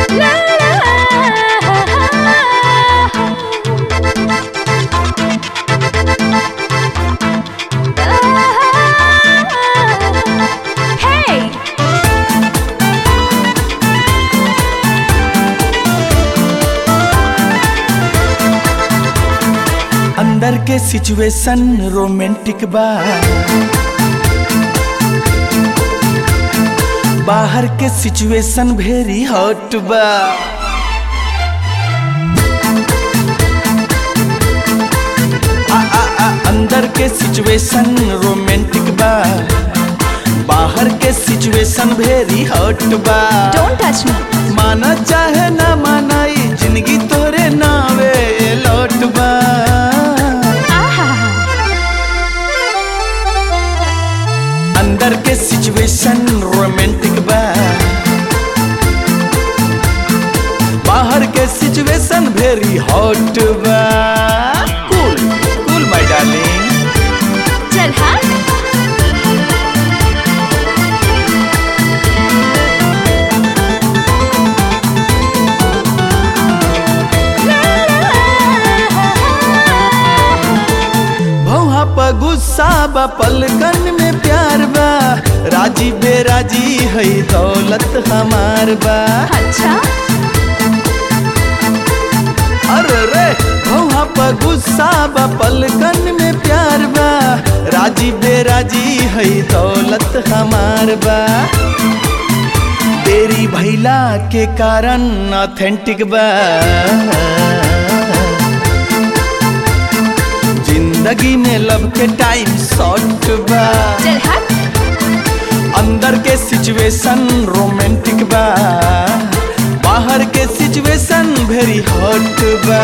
Hey! अंदर के situation romantic बा बाहर के सिचुएशन वेरी हॉट बा आ, आ, आ, अंदर के सिचुएशन रोमांटिक बा बाहर के सिचुएशन वेरी हॉट बा Don't touch me. माना चाहे ना माना ई जिंदगी तोरे नावे लौट बा आहा! अंदर के सिचुएशन रोमांटिक बा बाहर के सिचुएशन वेरी हॉट बा कूल कूल माय डार्लिंग चल हाँ भौहा पर गुस्सा बा पलकन में प्यार बा राजी बेराजी है दौलत हमार बा अच्छा अरे रे भौहा पर गुस्सा बा पलकन में प्यार बा राजी बेराजी है दौलत हमार बा तेरी भैला के कारण ऑथेंटिक बा जिंदगी में लब के टाइम शॉर्ट बा चल हाँ अंदर के सिचुएशन रोमांटिक बा बाहर के सिचुएशन वेरी हॉट बा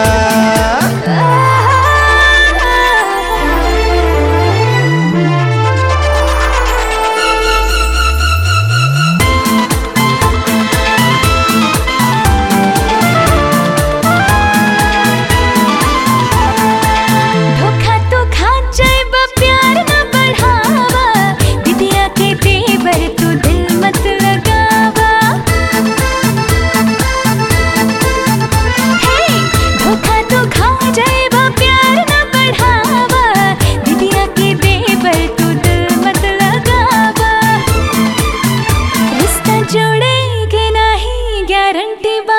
धोखा तो खा जाएबा प्यार न बढ़ावा दिदिया के तेवर तू दिल मत लगावा हे धोखा तो खा जाएबा प्यार न बढ़ावा दिदिया के तेवर तू दिल मत लगावा रिश्ता जोड़ेगे नहीं गारंटी बा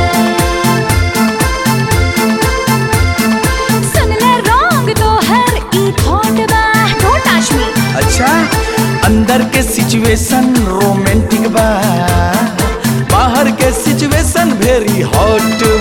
सुन ले रॉन्ग तो हर ई थॉट बा डोंट टच मी अच्छा अंदर के सिचुएशन रोमांटिक बा बाहर के सिचुएशन वेरी हॉट